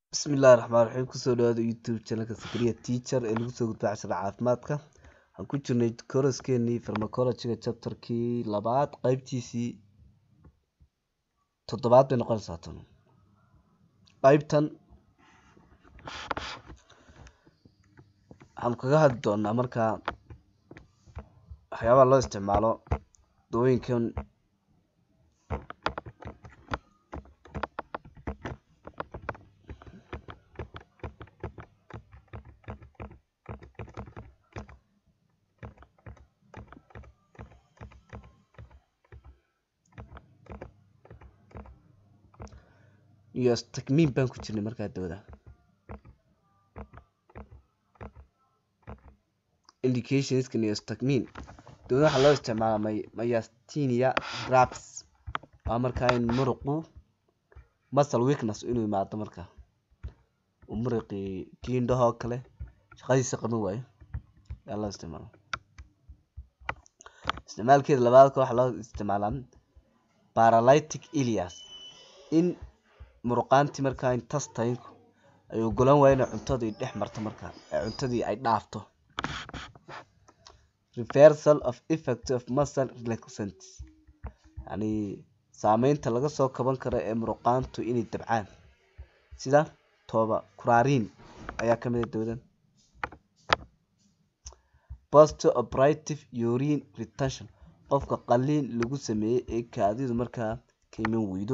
Bismillahi Raxmaani Raxiim kusoo dhawaada youtube channelka Zakaria Teacher ee lagu soo gudbiyo casharada caafimaadka waxaan ku jirnay kooraskeenii pharmacology-ga chapter-kii labaad qaybtiisii toddobaad bay noqonaysaa tan qaybtan waxaan kaga hadli doonaa markaa waxyaabaha loo isticmaalo dawooyinkan iyo takmiin baan ku jirnay markaa dawada indicationska neostakmin dawada waxaa loo isticmaalaa my myasthenia gravis waa markaa in muruqu muscle weakness inuu imaado markaa uu muruqii kii indhaha oo kale shaqadiisa qaban waayo ayaa loo isticmaalaa isticmaalkeeda labaadka waxaa loo isticmaalaa paralytic ilias in muruqaantii markaa intestine-ku ay ogolaan waayo inay cuntadii dhex marto markaa ee cuntadii ay dhaafto reversal of effect of muscle relaxant yacni saameynta laga soo kaban karo ee muruqaantu inay dabcaan sida tooba kuraariin ayaa ka mid ah dawadan post operative urine retention qofka qaliin lagu sameeyey ee kaadidu markaa ka iman weydo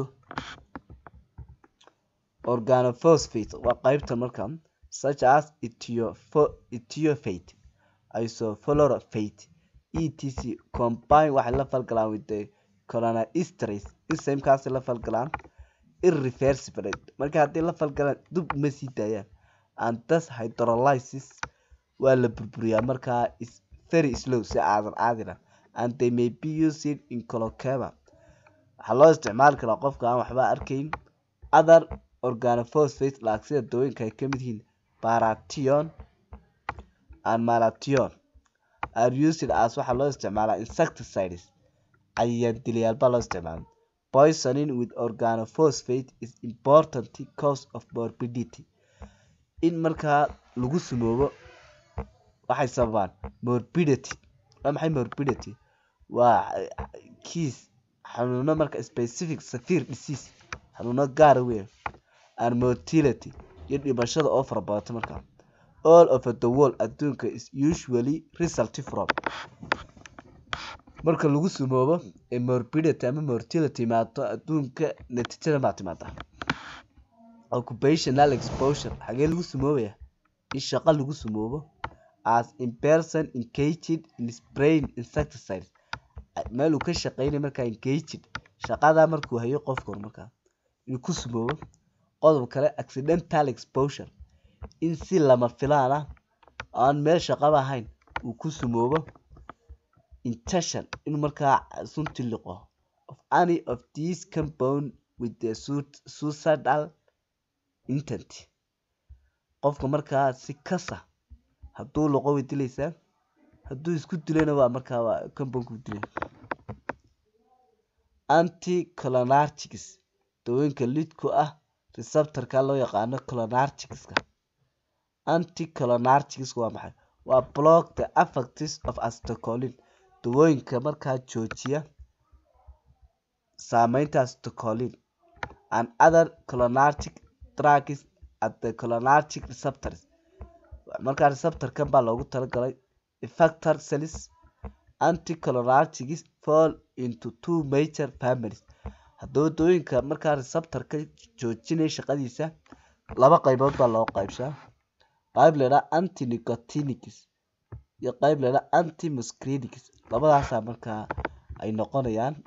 organophosphate waa qaybta markaa such as etiyophate isofluorophate etc combine waxay la falgalaan with the colonoesterase enzyme-kaasay la falgalaan irreversible marka haddii la falgalaan dub uma sii daayaan and thus hydrolysis waa la burburiyaa markaa is very slow si aadan caadina and they may be used in colocaba waxaa loo isticmaali karaa qofka aan waxba arkayn other organophosphate laag sida dawooyinka ay ka mid yihiin paration and maration are used as waxaa loo isticmaalaa insecticides cayayaan dilayaal baa loo isticmaala poisoning with organophosphate is important cause of morbidity in markaa lagu sumoobo waxay sababaan morbidity waa maxay morbidity waa kiis xanuuno marka specific severe disease xanuuno gaara weyn and motility iyo dhimashada oo fara badata markaa all over the world adduunka is usually result from marka lagu sumoobo ee morbidity ama mortality imaato adduunka natiijada maa timaada occupational exposure xagee lagu sumoobaya in shaqo lagu sumoobo as in person engaged in spraying insecticides meel uu ka shaqeynaya markaa engaged shaqadaa markuu hayo qofka hor markaa inuu ku sumoobo qodob kale accidental exposure in si lama filaan ah aan meel shaqaba ahayn uu ku sumoobo intention inuu markaa sunti liqo of any of these compound with the suicidal intent qofka markaa si kasa hadduu liqo way dilaysaa hadduu isku dilayna waa markaa waa compoundku dilay anticholinergics dawooyinka lidku ah receptorka loo yaqaano cholinergicska anticholinergics waa maxay waa block the effects of acetylcholine dawooyinka markaa joojiya saameynta acetylcholine and other cholinergic drugs at the cholinergic receptors markaa receptorkan baa loogu talagalay effector cells anticholinergics fall into two major families haddaba dawooyinka markaa receptorka joojinaya shaqadiisa laba qaybood baa loo qaybshaa qayb laydhaha anti nicotinics iyo qayb laydhaha anti muscarinics labadaasaa markaa ay noqonayaan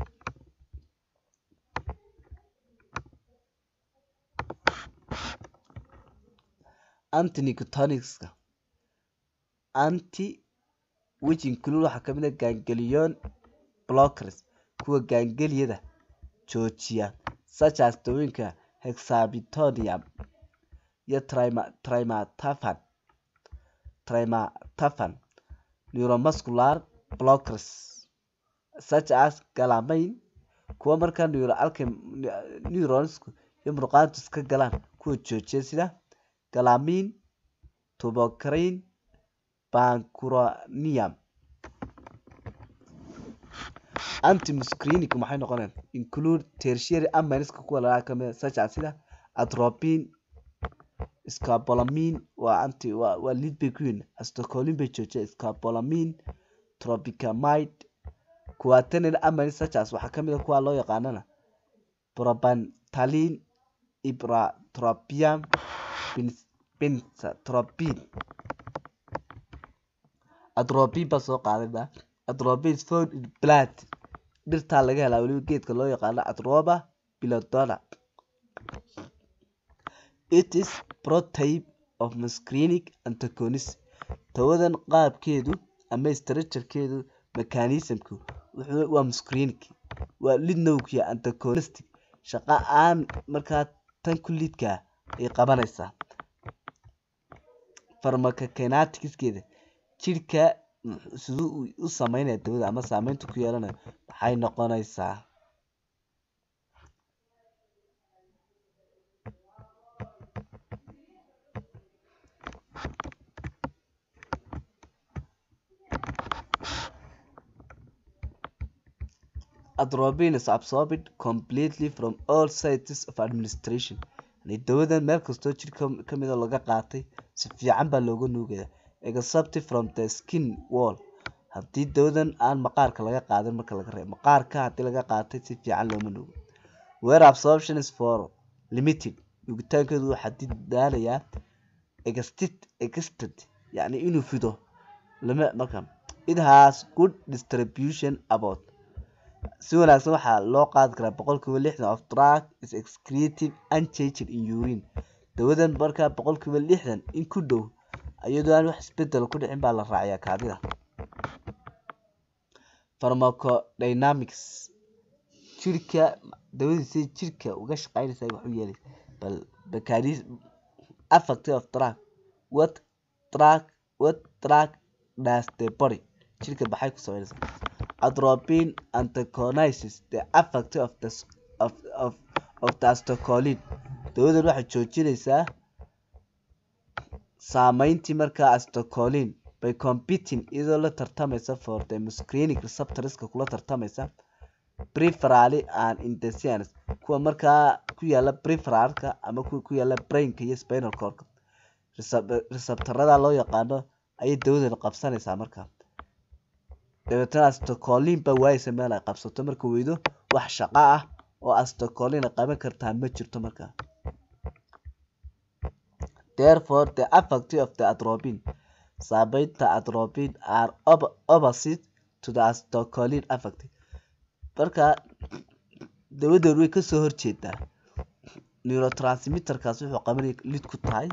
anti nicotonicska anti which include waxaa kamid ah ganglion blockers kuwa gaangeliyada joojiya such as dawooyinka hexabitonium iyo trimatafan trimatafan neuromuscular blockers such as galamain kuwa markaa neuronsku in murqaantu iska galaan kuwa joojiya sida galamiin tubocrine bancuronium antimuscarinic maxay noqonayaan include tertiary aminiska kuwa laga kamid such as sida atropine scopolamine waa anti waa waa lead bay ku yihiin acetylcholine bay joojiya scopolamine tropicamide quaternary amines such as waxaa kamid a kuwa loo yaqaanana probantalin ipratropium benzatropine atropine baa soo qaaday ba atropine is found in blood dhirtaa laga helaa weliba geedka loo yaqaano atroba bilodona it is prototype of muscarinic antagonism tawadan qaabkeedu ama structurekeedu mechanismku wuxuu waa muscarinic waa lid nowkiya antagonistic shaqa aan markaa tan ku lidkaa ay qabanaysaa pharmacokineticskeeda jirka siduu u sameynaya dawada ama saameynta ku yeelanayo waxay noqonaysaa atropine is absorbed completely from all sites of administration yani dawadan meel kastoo jirka kamida laga qaatay si fiican baa looga nuugaya except from the skin wall haddii dawadan aan maqaarka laga qaadan marka laga reebo maqaarka haddii laga qaatay si fiican looma nuugo where absorption is for limited nuugitaankeedu waxaa didaalayaa extit exted yani inuu fido lama marka it has good distribution about si wanaagsan waxaa loo qaadi karaa boqolkiiba lixdan of drug is excreted unchanged in urine dawadan markaa boqolkiiba lixdan in ku dhow iyadoo aan wax isbedel ku dhicin baa la raaciyaa kaadida pharmacodynamics jirka dawadiisa jirka uga shaqeynaysa wax u yeelay bal mechanism affect of drug what drug what drug does the body jirka maxay ku sameynaysaa atropine antagonizes the effect of the of of of the acetylcholine dawadan waxay joojinaysaa saameyntii markaa acetylcholine by competing iyadoo la tartamaysa for the muscarinic receptorska kula tartamaysa preferally and intestines kuwa markaa ku yaala preferalka ama kuwa ku yaala brainka iyo spinal cordka receptorada loo yaqaano ayay dawadan qabsanaysaa markaa dabeetana acetylcholine baa waayeysa meel ay qabsato marka weydo wax shaqo ah oo acetylcholine ay qaban kartaa ma jirto markaa therefore the effect of the atropine saameynta atropine are opposite to the acetylcholine effect marka dawadan way kasoo horjeedaa neurotransmitterkaas wuxuu qabanaya lid ku tahay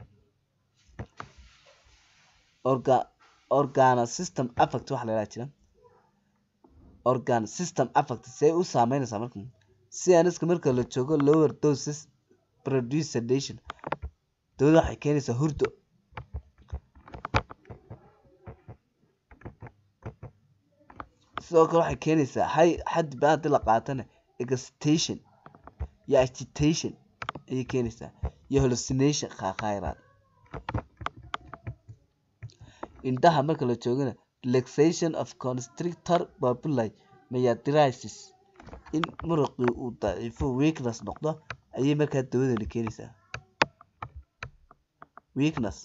orga organa system affect waxa la yidhaha jira organ system affect see u saameynaysaa marka cnska marka la joogo lower doses produce sedation dawada waxay keenaysaa hurdo sidoo kale waxay keenaysaa hay xaddi ba haddii la qaatana excitation iyo agitation ayay keenaysaa iyo hallucination khayraad indhaha marka la joogana relaxation of constrictor papuli myadrisis in muruqii uu daciifo weakness noqdo ayay markaa dawadani keenaysaa weakness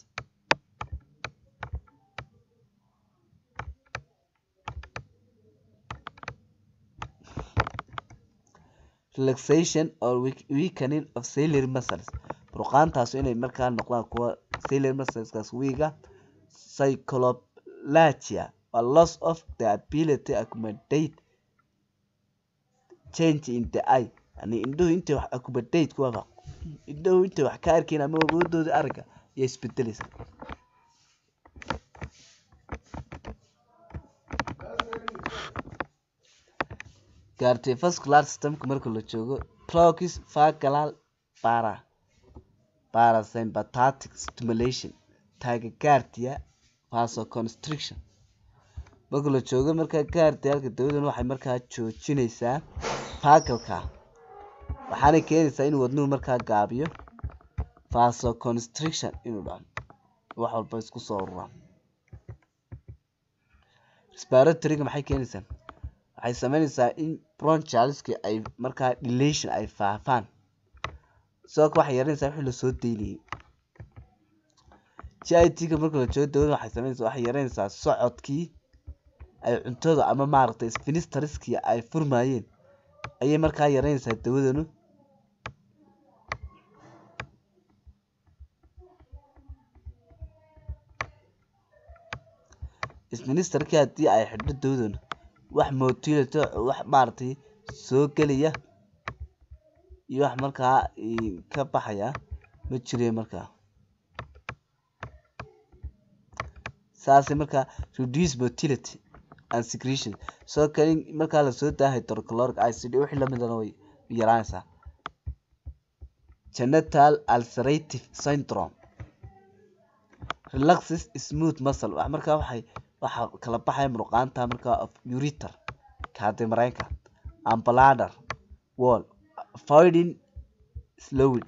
relaxation or weakening of ciliary muscles murqaantaas inay markaa noqdaan kuwa ciliary muscleskaas wiiga psychologia a loss of the ability to accommodate change in the eye yani indhuhu intay wax accommodate kuwa indhuhu intay wax ka arkayn ama awoodooda aragga ayaa isbedelaysa cardiovascular systemka marka la joogo clocks vagal para parasympathetic stimulation taagegaardiya vasoconstriction marka la joogo markaa gaardiyaalka dawadan waxay markaa joojinaysaa vagalka waxaana keenaysaa inuu wadnuhu markaa gaabiyo vasoconstriction inuu dhaco wax walba isku soo ururaan respiratoryga maxay keenaysaa waxay sameynaysaa in bronchialski ay markaa dilation ay faafaan sidoo kale waxay yareynaysaa wixii lasoo daynayay g i t-ga marka la joogo dawada waxay sameynaysaa waxay yareynaysaa socodkii ay cuntada ama maaragtay spinistariskii ay furmayeen ayay markaa yareynaysaa dawadanu spinisterkii haddii ay xidho dawadanu wax motility wax maaragtay soo gelaya iyo wax markaa ka baxaya ma jire markaa saasay markaa reduce motility and secretion soo kale in markaa lasoo daa hydrochloric acid wixii lamidana way yaraanaysaa genital ulcerative syndrome relaxes smooth muscle wax markaa waxay waxaa kala baxaya muruqaanta markaa of uriter kaadi mareenka and bladder wall avoiding slowed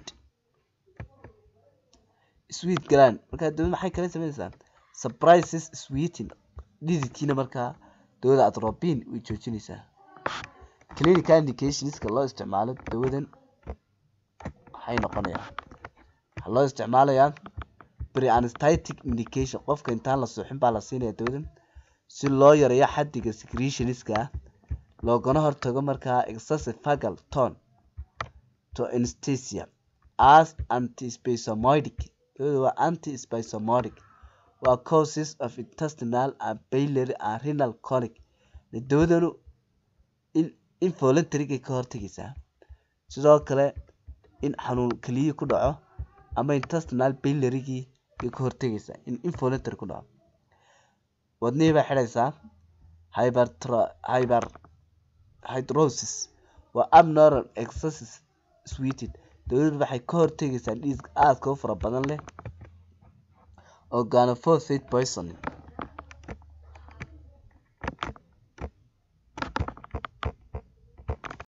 sweet gland markaa dawada maxay kala sameynaysaa surprises sweeting dhididkiina markaa dawada atropine way joojinaysaa clinical indicationska loo isticmaalo dawadan waxay noqonayaan waxaa loo isticmaalayaa pre-anesthetic indication qofka intaan la suuxin baa la siinaya dawadan si loo yareeyo xaddiga secretionska loogana hortago markaa excessive fagal tone to anesthesia as antispasmodic dawada waa antispasmodic waa causes of intestinal and biliary and renal colic dawadanu involuntary ka hortagaysaa sidoo kale in xanuun keliya ku dhaco ama intestinal bilarygii bay ka hortagaysaa in involuntary ku dhaco wadnihii bay xidhaysaa hyper hydrosis waa abnormal excesses sweeted dawladu waxay ka hortagaysaa dhiig aadka u fara badan leh organophosphate poisoning